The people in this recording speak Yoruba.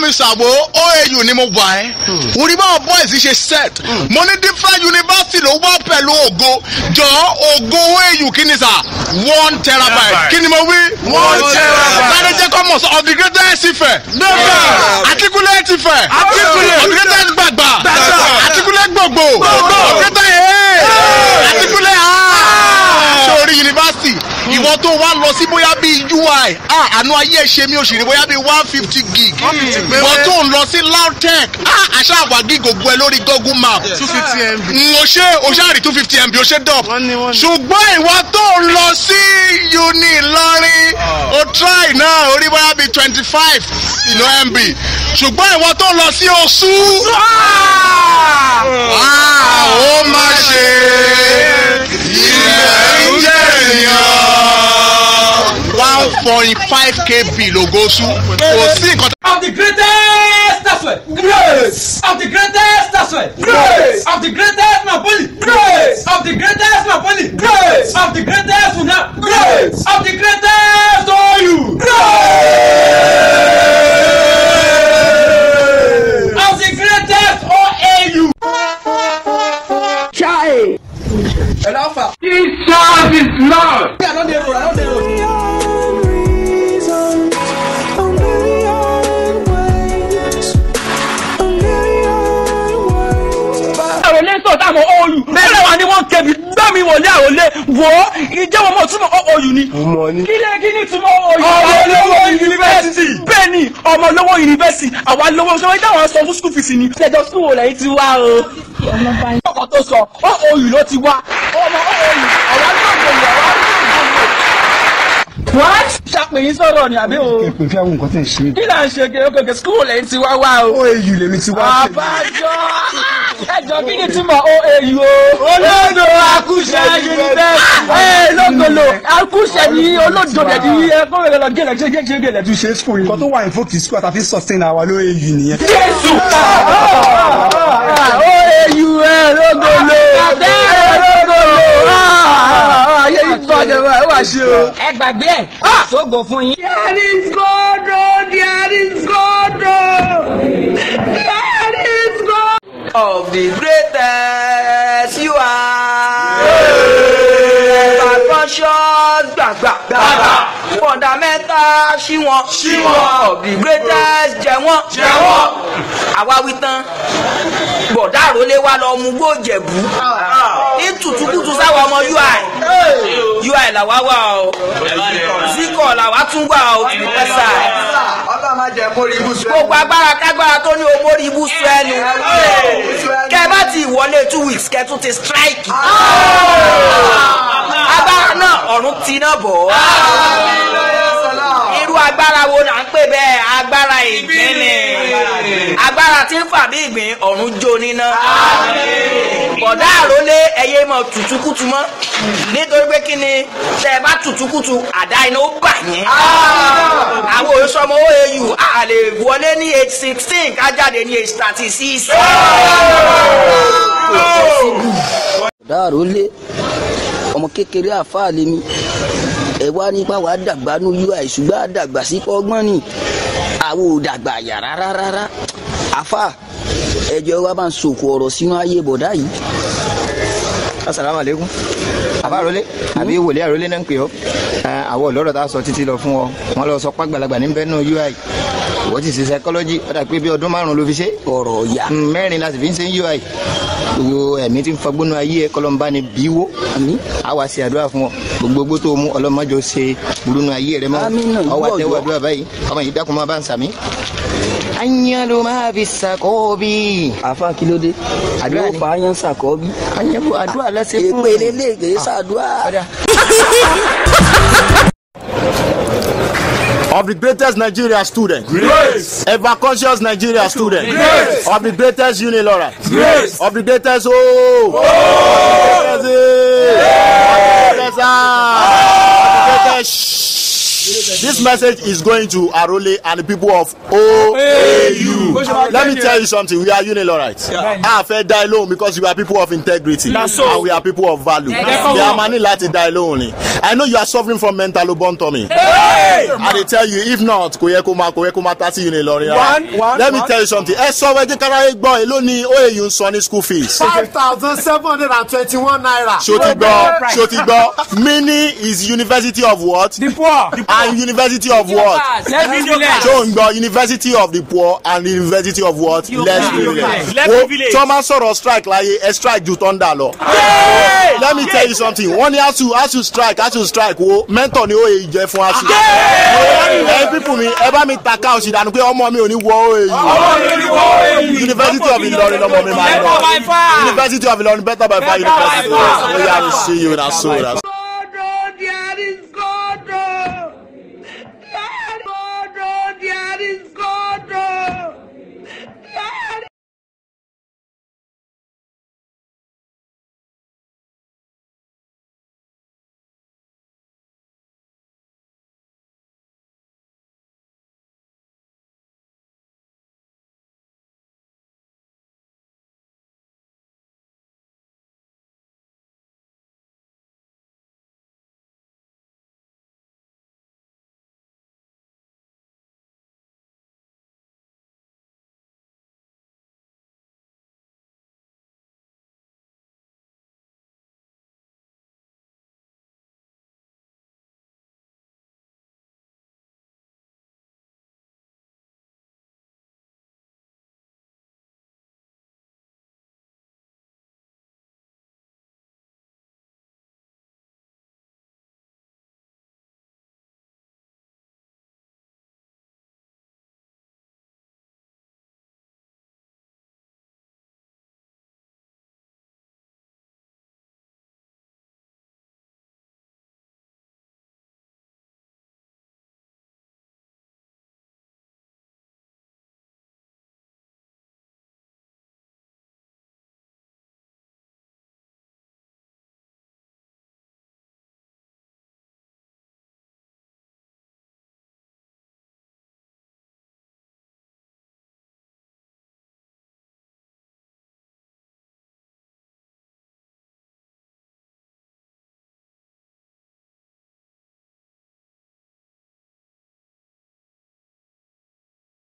mi ṣàwò OAU ni mo wà ẹ́ orí báwọn boys ṣe set mo ní different university ló wá pẹ̀lú ògo jọ ògo OAU kí ni sà one terabyte kí ni mo wí One terabyte. sáré jẹ́ kọ́mọ̀ sọ of the greatest Ifẹ̀ Àtikúlẹ̀ ti fẹ̀ Àtíkúlẹ̀. of the greatest gbàgbà Gbàgbà. Àtikúlẹ̀ gbogbo Gbogbo. of the greatest ee Àtikúlẹ̀ aa sórí yunifásitì ìwọ tó wá lọ sí bóyá bíi UI ah, àánú ayé ẹ ṣe mí oṣù ní bóyá bíi one fifty gig ìwọ tó ń lọ sí LAUTECH ah, àṣà àwà gig ògbó ẹ lórí Google map two fifty mb. o ṣe o ṣáà rí two fifty mb o ṣe dọ̀p Wọ́n ní, wọ́n ní. ṣùgbọ́n ìwọ tó ń lọ sí uni Ìlọrin o try náà orí bóyá bíi twenty five mb ṣùgbọ́n ìwọ tó ń lọ sí Oṣù ah, ó má ṣe ilẹ̀ ń jẹ́ ènìyàn one point five kb lògóṣù kò sí nǹkan tó. of the greatest that's why grace of the greatest that's why grace of the greatest napoli grace of the greatest napoli grace of the greatest una grace of the greatest oyu grace of the greatest oau. Chai. ẹ lọ fà. Jesus is Lord. I don dey road I don dey road. àròlé sọ táwọn òòlù bẹ́ẹ̀ wà ní wọ́n kẹ́bi gbẹ́mi wọlé àròlé wò ó ìjẹ́wọ́ mọ̀ túmọ̀ òòlù ni. kí lè kí ni túmọ̀ òòlù. Ọmọ olówó yunifásitì. bẹ́ẹ̀ ni ọmọ olówó yunifásitì àwa lówó sọ wípé àwọn sọ fún skul fìsì ni. ṣẹjọ skul wò lẹ́yìn ti wá o. ọkọ̀ tó sọ òòlù ló ti wá ọmọ òòlù àwa náà gbòòlù àwa náà gbòòlù. what. ṣàpèyí sọ̀rọ̀ ni àbí o. pè fí àwọn nǹkan tẹ̀ ń ṣe. kí là ń ṣe kékeré skul wò lẹ́yìn ti wá wá o. OAU lèmi ti wá. àbájọ ẹjọ kí ni túmọ̀ OAU o. olódò akúṣẹ yunifásitì. ẹ lógolo akúṣẹ ni olódò dẹ̀ di ẹ kó rẹ̀ lọ gẹ̀lẹ̀ ṣe ṣe gẹ̀lẹ̀ tu ṣe school nǹkan tó wà ní fókì school àtàfi sustain àwa ló AU nìyẹn. jésù. OAU ẹ lógolo ẹ lógolo ayé yìí bàjẹ́ wá ẹ wá ṣe o. ẹ gbàgbé ẹ sógo fún yín. There is God, oh, there is God, oh. There is God. of the greatest you are. Percussion gbàgbà. Gbàgbà. Fundamental ṣí wọn. Ṣí wọn. Of the greatest jẹ wọ́n. Jẹ wọ́n. Àwa wí tán. Bọ̀dá àrólé wa lọ mú gbó jẹ̀bú. Ní tùtùkùtù sáwọn ọmọ UI. UI làwa wà o. Zikọ̀ làwa tún wà o. Tìlúpẹ́sà. Gbogbo agbára kágbára tó ní omórí ibú sọ ẹnu kẹ bá ti wọlé two weeks kẹ tún ti strike. agbára náà ọ̀run ti náà bọ̀. irú agbára wo là ń pè bẹ́ẹ̀ agbára ìgbín ni agbára tí ń fà bí ìgbín ọ̀run jó níná. bọ̀dá àrólé ẹyẹ mọ̀ tùtùkùtù mọ́ nítorí pé kí ni tẹ ẹ bá tùtùkùtù àdá iná ó bà yẹn. àwọn òṣùwọ̀n OAU a lè wọlé ní age sixteen ká jáde ní age thirty six dáàró lé ọmọ kékeré àfáà lèmi ẹ wá nípa wàá dàgbà ní ui ṣùgbọ́n àdàgbà sí ọgbọ́n ni àwọn ò dàgbà yà rárá rárá àfáà ẹjọ́ wa bá ń sòkò ọ̀rọ̀ sínú ayé bọ̀dá yìí. asalaamu aleykum abaarole àbí wòlé àrólé náà ń pè ọ àwọn ọlọ́rọ̀ tá a sọ títí lọ fún ọ wọn lọ sọ pàgbàlagbà ní bẹ́ẹ̀ náà ui ìwọ ti ṣe psychology ó dà pé bí ọdún márùn ló fi ṣe ọ̀rọ̀ ya Mm, mẹ́rin la sì fi ń ṣe ui gbogbo ẹ̀mí tí ń fagbónú ayé ẹ kọlọ́mbá ni bíwó a wá ṣe àdúrà fún ọ gbogbo tó mú ọlọ́mọdé ṣe burúkú ayé rẹ mọ́ Àmín náà, ọ wá ìwọ tẹ́wọ́ ọjọ́. àdúrà báyìí ọmọ yìí dákun máa bá ń sàmí. anyalu máa fi sàkóbì. àfa kí ló dé Àdúrà yóò ni. fa ayán sàkọ́bí. anyalu àdúrà lẹ́sẹ̀ fún èpè lélẹ̀ kìí sàdúrà. Ọ̀dà. of the greatest Nigeria student. Grace. Ever conscious Nigeria student. Grace. Of the greatest Unilaura. Grace. Of the greatest O. Oh. Greatest A. Of the greatest this message is going to Arole and the people of OAU. Let me tell you something. We are Unilorites. A fẹ́ dá ẹ lóhùn because we are people of integrity and we are people of value. Bí a máa ní láti dá ẹ lóhùn ni. I know you are suffering from mental lobotomy. I dey tell you if not kò yẹ kó máa kò yẹ kó máa tá sí Unilorin rárá. Let me tell you something. Ẹ sọ wẹ́jẹ́ káráyé gbọ́ èló ni OAU ń san ní school fees. five thousand seven hundred and twenty-one naira. Ṣó ti gbọ́ ṣó ti gbọ́ mini is university of what? The poor. and university of what? Let's be relaxed. ṣó ń gbọ́ university of the poor and university of what? less privilege. Less wo privilege. tí wọ́n máa sọ̀rọ̀ strike láyé ẹ strike ju thunder lọ. let me tell you something wọ́n ní asu asu strike asu strike wo mentor ni oye jẹ fún asu. ẹ pípù mi ẹ bá mi ta káwọn sì dànù pé ọmọ mi ò ní wọ oye yìí. university of Ilorin lọmọ mi máa ń lọ. university of Ilorin better by far university. oya we see you na so na so.